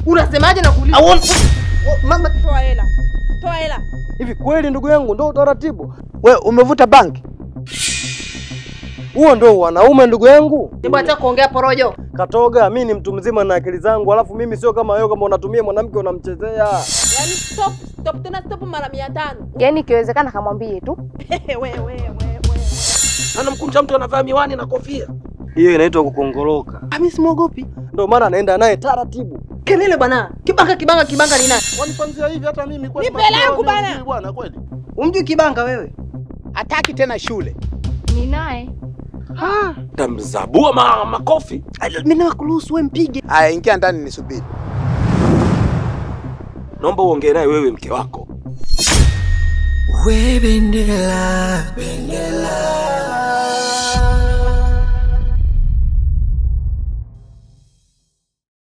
Unasemaje na kuuliza? I want mama Toa hela. Toa hela. Hivi kweli ndugu yangu ndo utaratibu? we umevuta bangi? Huo ndo wanaume ndugu yangu? Hebu acha kuongea porojo. Katoga, mi ni mtu mzima na akili zangu, alafu mimi sio kama wewe, kama unatumia mwanamke unamchezea. Yaani stop, stop tena stop mara 500. Yaani ikiwezekana kamwambie tu. Wewe wewe wewe. Anamkunja mtu anavaa miwani na kofia. Hiyo inaitwa kukongoloka. Mimi simwogopi. Ndio maana anaenda naye taratibu. Kelele bwana. Kibanga kibanga kibanga ni nani? Wanipanzia hivi hata mimi kweli. Nipe langu mapema, bana. mimi bwana kweli. Umjui kibanga wewe? hataki tena shule. Ni naye. Tamzabua ma, makofi. Mimi nakuruhusu wewe mpige. Aya, ingia ndani nisubiri. Naomba uongee naye wewe mke wako. We bendera, bendera,